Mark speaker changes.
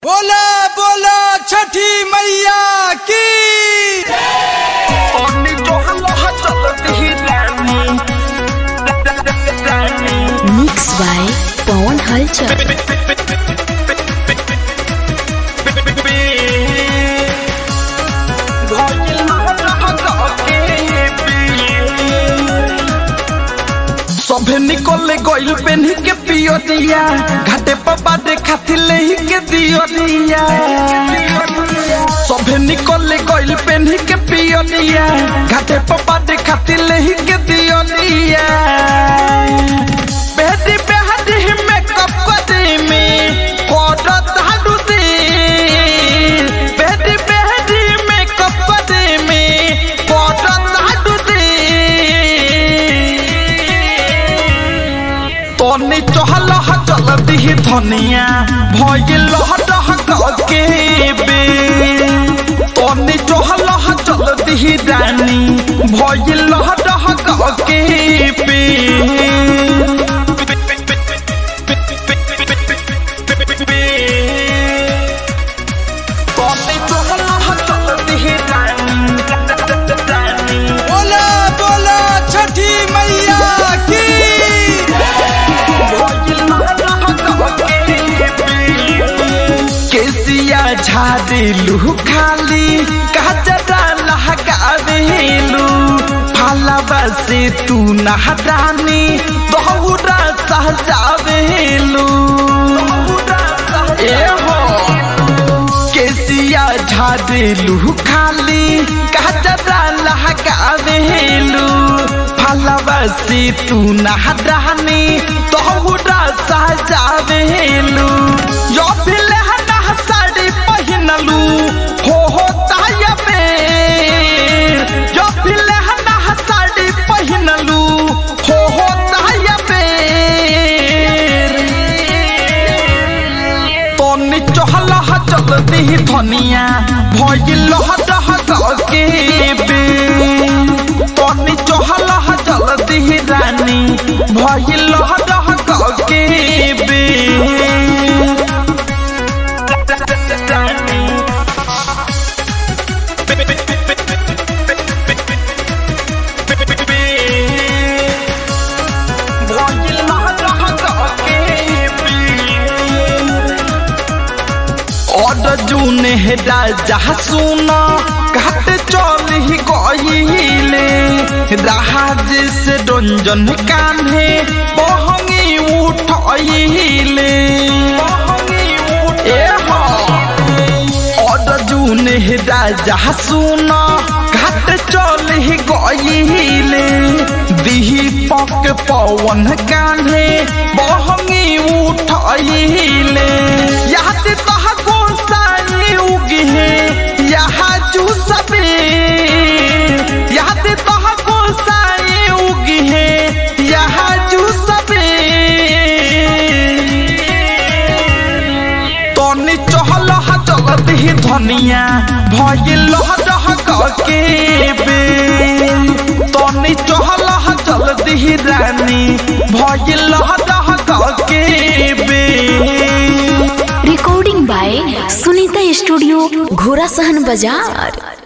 Speaker 1: बोला बोला छठी मैया की
Speaker 2: पानी जो हल्ला चलती ही रानी रानी
Speaker 3: मिक्स बाय पवन हलचल
Speaker 2: सभे निकले गइल पेन्ही के पियो दिया घाटे पप्पा देखा ले ही के दियो दिया सभे निकले गइल पेन्ही के पियो दिया घाटे पप्पा देखा ले ही के दियो दिया बेहदी बेहदी में कप कदे में कोडत हाडू दे बेहदी बेहदी में कप कदे में कोडत हाडू दे तनी चहल चल दी धनिया भइल डह के बे तनी चहल चल दी रानी भइल डह के बे तनी चहल चल दी रानी
Speaker 1: बोला बोला छठी मैया की
Speaker 2: केसिया झाड़ेलू खाली कचरा लहकावेलू फालावा से तू नहरानी बहुरा सहजावेलू ए हो केसिया झाड़ेलू खाली कचरा लहकावेलू फलवा से तू नहरानी तोहरा सजावेलू यो फिल हना साड़ी पहिनलू हो हो ताया में यो फिल हना साड़ी पहिनलू हो हो ताया में तनी चहल चलती धनिया भइल डह के बे तनी चहल चलती रानी भइल डह के बे और जून है राजा सुना घाट चल ही गईले राज से रंजन कान्हे बहंगी उठले ए हो और जून है राजा सुना घाट चल ही गईले दीपक पवन कान्हे बहंगी उठले याद तह गोसाई उगे यहाँ जू सबे याद तह गोसाई उगे यहाँ जू सबे तनी चहल चलत ही धनिया भइल डह के बे तनी चहल चलत ही रानी भइल डह के बे
Speaker 3: रिकॉर्डिंग बाय सुनीता स्टूडियो घोड़ा सहन बाजार